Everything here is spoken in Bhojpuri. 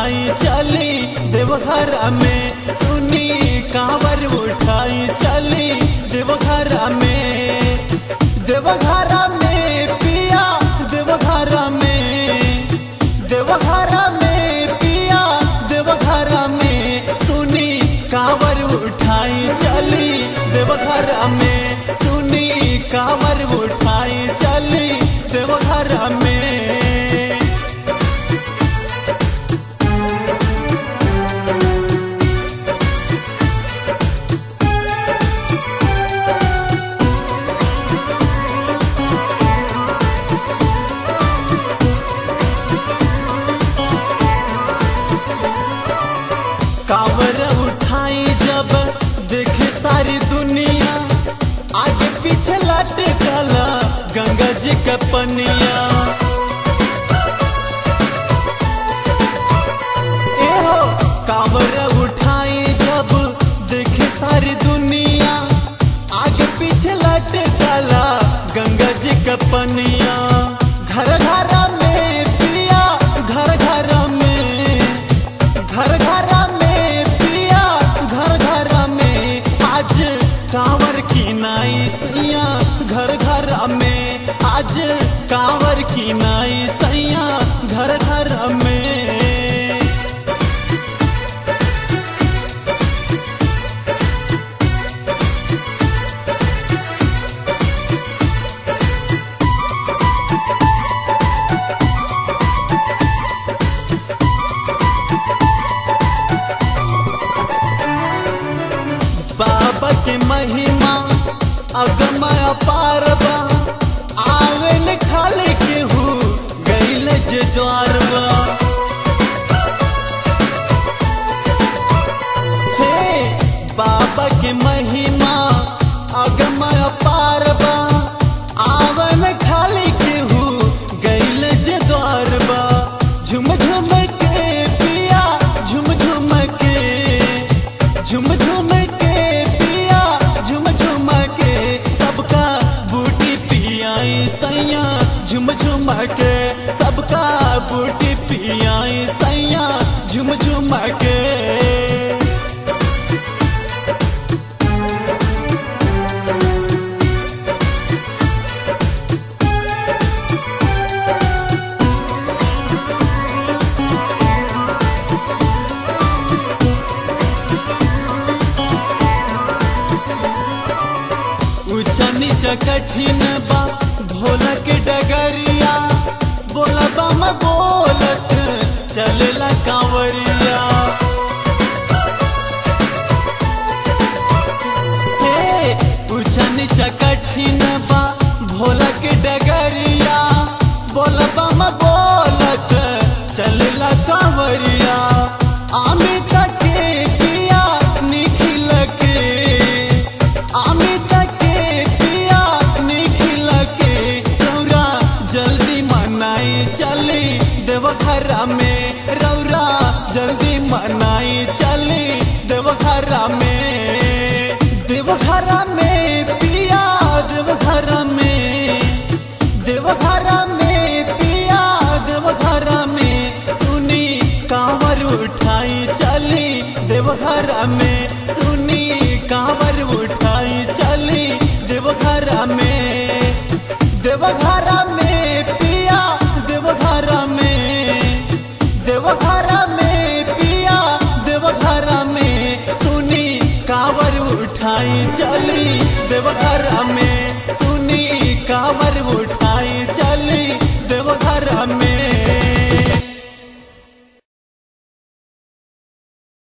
उठाई चली देवघर में सुनी कांवर उठाई चली देवघर में देवघर में पिया देवघर में देवघर में पिया देवघर में सुनी कांवर उठाई चली देवघर में सुनी कांवर उठाई चली देवघर में कांवर उठाई जब देखे सारी दुनिया आगे पीछे लटकल गंगा जी के पनिया ए हो कांवर उठाई जब देखे सारी दुनिया आगे पीछे लटकल गंगा जी के पनिया घर घर में पिया घर घर में घर घर में पिया घर घर में आज कांवर की नाई सैया घर घर में आज कांवर की नाई सैया घर घर में बाबा के महिमा अगमय अपार बा आवेल खाले के हु गैल जे द्वार बा हे बाबा के महिमा अगमय अपार बा आवन खाले के हु गैल जे द्वार बा झुम झुम के पिया झुम झुम के झुम झुम के पिया झुम झुम के सबका बूटी पियाई सैया झुम झुम के सबका बूटी पियाई सैया झुम झुम के ऊंचा नीचा कठिन बा भोला के डगरिया बोला बम बोलत चलेला कांवरिया हे ऊंचा नीचा कठिन बा भोला के डगरिया बोला बम बोलत चलेला कांवरिया अमित के पिया निखिल के अमित के पिया निखिल के रौरा जल्दी मनाई चली देवघर में रौरा जल्दी मनाई चली देवघर में देवघर में पिया देवघर में देवघर में पिया देवघर में सुनी कांवर उठाई चली देवघर में सुनी कांवर उठाई चली देवघर में देवघर में पिया देवघर में देवघर में पिया देवघर में सुनी कांवर उठाई चली देवघर में सुनी कांवर उठाई